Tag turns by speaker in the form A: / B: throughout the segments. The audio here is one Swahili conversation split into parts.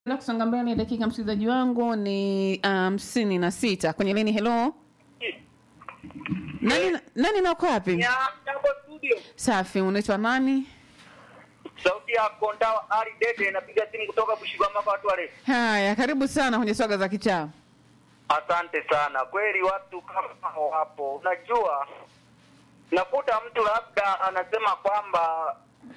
A: la kusonga mbele dakika msikilizaji wangu ni hamsini na sita kwenye lini helo nani, nani nako wapi
B: Jambo studio.
A: safi unaitwa nani
B: Sauti ya Konda Ali Dede napiga simu kutoka Bushigwama kwa watu wale.
A: haya karibu sana kwenye swaga za kichaa
B: Asante sana. Kweli watu kama hao wapo. Unajua nakuta mtu labda anasema kwamba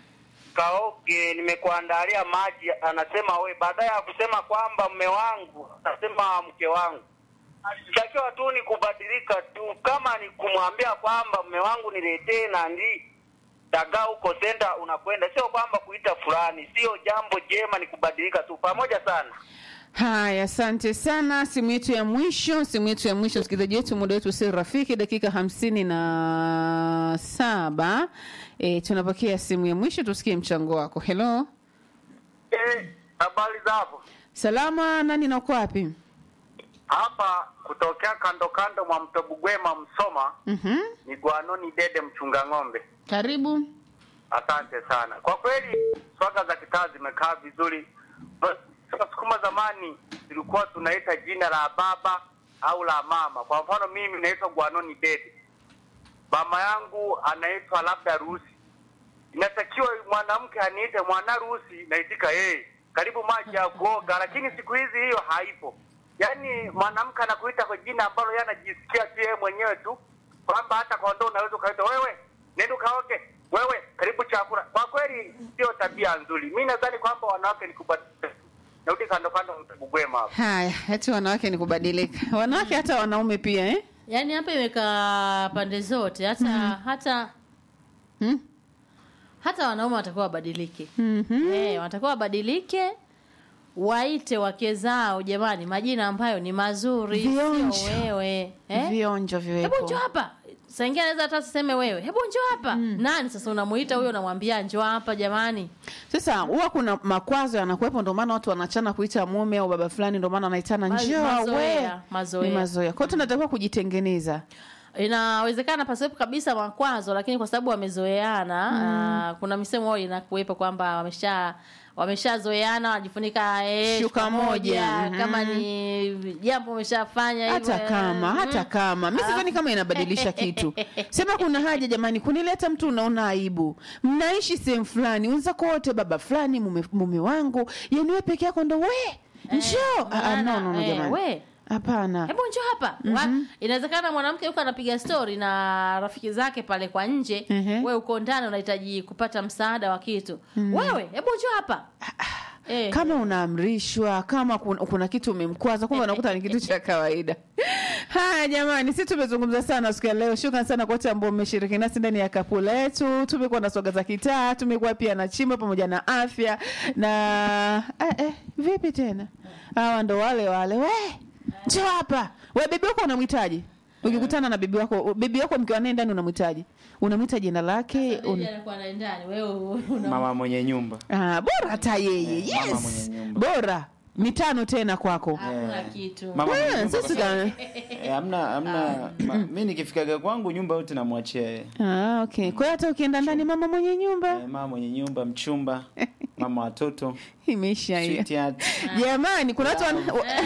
B: kaoge nimekuandalia maji anasema we baadaye ya kusema kwamba mme wangu anasema mke wangu takiwa tu ni kubadilika tu kama ni kumwambia kwamba mme wangu niletee nandi dagaa huko senda unakwenda sio kwamba kuita fulani sio jambo jema ni kubadilika tu pamoja sana
A: haya asante sana simu yetu ya mwisho simu yetu ya mwisho msikilizaji wetu muda wetu si rafiki dakika hamsini na saba e, tunapokea simu ya mwisho tusikie mchango wako helo
B: eh habari za hapo
A: salama nani na uko wapi
B: hapa kutokea kando kando mwa mto Bugwema Msoma
A: Mhm.
B: ni Gwanoni Dede mchunga ng'ombe.
A: karibu
B: Asante sana. Kwa kweli swaga za kitaa zimekaa vizuri. Sasa sukuma zamani tulikuwa tunaita jina la baba au la mama. Kwa mfano mimi naitwa Gwanoni Dede, mama yangu anaitwa labda Rusi. Inatakiwa mwanamke aniite mwana Rusi, naitika yeye, karibu maji ya kuoga. Lakini siku hizi hiyo haipo. Yaani mwanamke anakuita kwa jina ambalo yeye anajisikia tu yeye mwenyewe tu, kwamba hata kondoo unaweza ukaita wewe, nenda ukaoge, wewe karibu chakula. Kwa kweli sio tabia nzuri. Mimi nadhani kwamba wanawake ni kubadilika. Narudi kando kando mtabugwema hapo.
A: haya eti wanawake ni kubadilika wanawake hata wanaume pia eh?
C: yaani hapa imekaa pande zote hata hata
A: hmm?
C: hata wanaume watakuwa wabadilike
A: mm-hmm.
C: Eh, wanatakiwa wabadilike waite wake zao jamani majina ambayo ni mazuri
A: Vionjo.
C: sio wewe eh?
A: vionjo
C: hebu
A: viwepo
C: njoo hapa saingia anaweza hata siseme wewe hebu njoo hapa nani sasa unamuita huyo unamwambia njoo hapa jamani
A: sasa huwa kuna makwazo yanakuwepo ndio maana watu wanachana kuita mume au baba fulani ndio maana wanaitana
C: Ma-
A: njoo
C: mazoea,
A: we
C: mazoea.
A: ni mazoea kwao tunatakiwa kujitengeneza
C: inawezekana pasiwepo kabisa makwazo lakini kwa sababu wamezoeana mm. kuna misemo huwa inakuwepo kwamba wamesha wameshazoeana wanajifunika eh,
A: Shuka moja, mhm.
C: kama ni jambo wameshafanya
A: hata
C: hivyo,
A: kama
C: mm.
A: hata kama mi sidhani kama inabadilisha kitu sema kuna haja jamani kunileta mtu unaona aibu mnaishi sehemu fulani wenzako wote baba fulani mume, mume wangu yani we peke yako ndo we njoo Ah, ah, no, no, no,
C: eh,
A: jamani
C: we
A: hapana
C: hebu njoo hapa mm inawezekana mwanamke yuko anapiga stori na rafiki zake pale kwa nje
A: Mhm.
C: we uko ndani unahitaji kupata msaada wa kitu wewe hebu njoo hapa eh.
A: kama unaamrishwa kama kuna, kuna kitu umemkwaza kumbe unakuta ni kitu cha kawaida haya jamani si tumezungumza sana siku ya leo shukran sana kwa wote ambao mmeshiriki nasi ndani ya kapu letu tumekuwa na swaga za kitaa tumekuwa pia na chimbo pamoja na afya na eh, eh, vipi tena hawa ndo wale wale we njoo hapa we bibi wako unamhitaji ukikutana na bibi wako bibi wako mkiwa naye ndani unamhitaji unamwita jina lake
C: Sasa
A: un...
C: bibi anakuwa na ndani wewe una
D: mama mwenye nyumba
A: ah, bora hata yeye
D: Eh, mama
A: yes
D: mwenye nyumba.
A: bora mitano tena kwako
C: hakuna kitu
D: mama mwenye
A: Ah,
D: nyumba
A: sasa
D: kwa sababu-
A: ka-
D: Eh, hamna hamna ma- mi nikifikaga kwangu nyumba yote namwachia yeye
A: Ah, okay. Kwa hiyo hata ukienda ndani mama mwenye nyumba
D: Eh, mama mwenye nyumba mchumba mama watoto
A: imeisha hiyo.
D: sweetheart.
A: Jamani, kuna watu wana...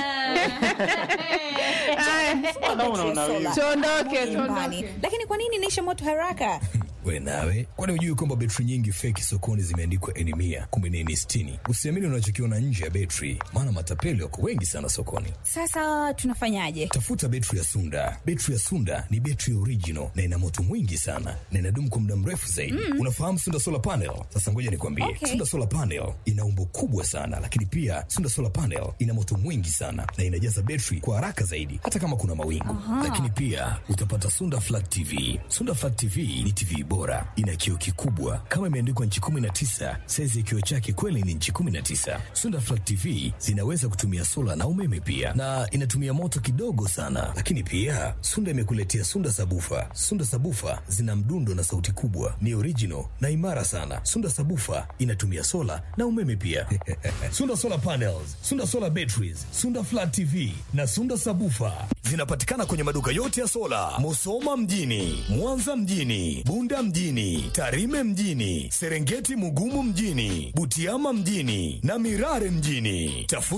A: Aya,
D: Wanaume unawiwa.
A: tuondoke,
E: nyumbani
A: tuondoke.
E: lakini kwa nini inaisha moto haraka
F: we nawe kwani hujui kwamba betri nyingi feki sokoni zimeandikwa eni mia kumbe ni eni sitini usiamini unachokiona nje ya betri maana matapeli wako wengi sana sokoni
E: sasa tunafanyaje
F: tafuta betri ya sunda betri ya sunda ni betri original na ina moto mwingi sana na inadumu kwa muda mrefu zaidi unafahamu sunda solar panel sasa ngoja nikwambie
E: Okay.
F: sunda solar panel ina umbo kubwa sana lakini pia sunda solar panel ina moto mwingi sana na inajaza betri kwa haraka zaidi hata kama kuna mawingu lakini pia utapata sunda flat tv sunda flat tv ni tv bora ina kioo kikubwa kama imeandikwa nchi 19 saizi ya kioo chake kweli ni nchi 19 sunda flat tv zinaweza kutumia sola na umeme pia na inatumia moto kidogo sana lakini pia sunda imekuletea sunda sabufa sunda sabufa zina mdundo na sauti kubwa ni original na imara sana sunda sabufa inatumia sola na umeme pia sunda solar panels sunda solar batteries sunda flat tv na sunda sabufa zinapatikana kwenye maduka yote ya sola musoma mjini mwanza mjini bunda Bunda mjini, Tarime mjini, Serengeti Mugumu mjini, Butiama mjini na Mirare mjini. Tafuta